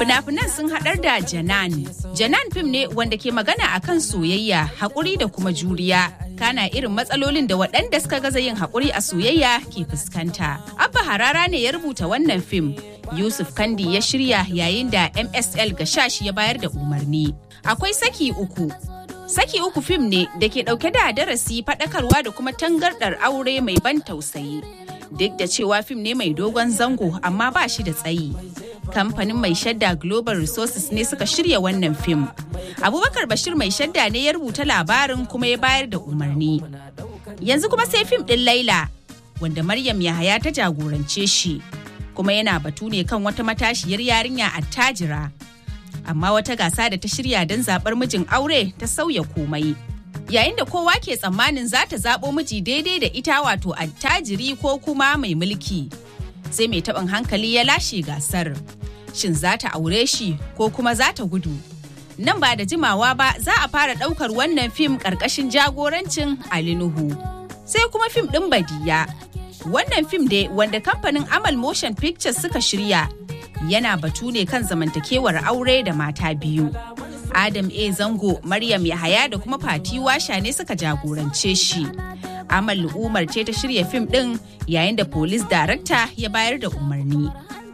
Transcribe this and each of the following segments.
Fina-finan sun haɗar da Janan. Janan fim ne wanda ke magana akan soyayya, haƙuri da kuma juriya. Kana irin matsalolin da waɗanda suka gaza yin haƙuri a soyayya ke fuskanta. Abba Harara ne ya rubuta wannan fim. Yusuf Kandi ya shirya yayin da MSL Gashashi ya bayar da umarni. Akwai saki uku. Saki uku fim ne da ke ɗauke da darasi faɗakarwa da kuma tangardar aure mai ban tausayi. Duk da cewa fim ne mai dogon zango amma ba shi da tsayi. Kamfanin mai shadda Global Resources ne suka shirya wannan fim. Abubakar Bashir mai shadda ne ya rubuta labarin kuma ya bayar da umarni. Yanzu kuma sai fim ɗin Laila, wanda Maryam Yahaya ta jagorance shi. Kuma yana batu ne kan wata matashiyar yarinya attajira. Amma wata gasa da ta shirya don zaɓar mijin aure ta sauya komai. Yayin da kowa ke tsammanin za ta zaɓo miji daidai da ita wato attajiri ko kuma mai mulki. Sai mai taɓin hankali ya lashe gasar. Shin za ta aure shi ko kuma za ta gudu? Nan ba da jimawa ba za a fara ɗaukar wannan fim ƙarƙashin jagorancin Ali Nuhu. Sai kuma fim ɗin Badiya. Wannan fim dai wanda kamfanin Amal Motion Pictures suka shirya yana batu ne kan zamantakewar aure da mata biyu. Adam A. Zango, Maryam Yahaya da kuma Fati Washa ne suka jagorance shi. Amal Umar ce ta shirya fim ɗin yayin da Police Director ya bayar da umarni.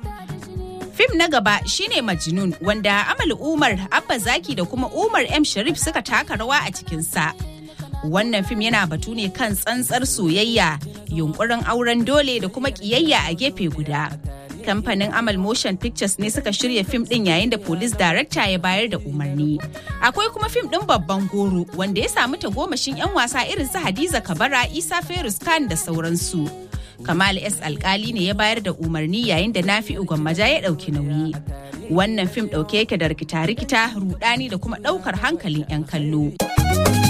Fim na gaba shine Majnun wanda Amal Umar, Abba Zaki da kuma Umar M. Sharif suka taka rawa a cikinsa. Wannan fim yana batu ne kan tsantsar soyayya, yunkurin auren dole da kuma ƙiyayya a gefe guda. kamfanin Amal Motion Pictures ne suka shirya fim din yayin da Police Director ya bayar da umarni. Akwai kuma fim din babban goro wanda ya samu tagomashin 'yan wasa irin su Hadiza Kabara, Isa Ferus Khan da sauransu. Kamal S. Alkali ne ya bayar da umarni yayin da Nafi Gwammaja ya ɗauki nauyi. Wannan fim ɗauke yake da rikita-rikita, rudani da kuma ɗaukar hankalin 'yan kallo.